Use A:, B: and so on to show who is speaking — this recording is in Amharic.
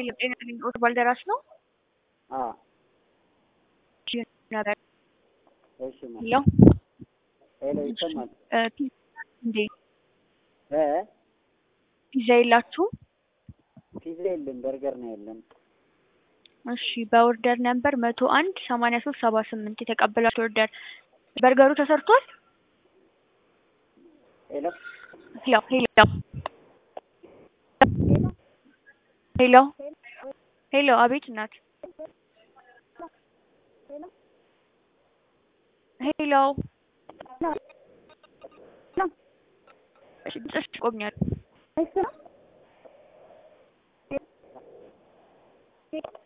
A: ጤና ኦት ባልደራስ ነው።
B: አዎ
A: ነበር
B: እሺ ማ
A: ሄሎ
B: ሄሎ ይሰማል
A: እ ፒዛ እንዴ
B: እ
A: ፒዛ የላችሁም?
B: ፒዛ የለም በርገር ነው ያለን
A: እሺ በኦርደር ነምበር መቶ አንድ ሰማንያ ሶስት ሰባ ስምንት የተቀበላችሁ ኦርደር በርገሩ ተሰርቷል?
B: ሄሎ
A: ሄሎ ሄሎ ሄሎ ሄሎ አቤት እናት ሄሎ እሺ ድምፅሽ ቆምኛል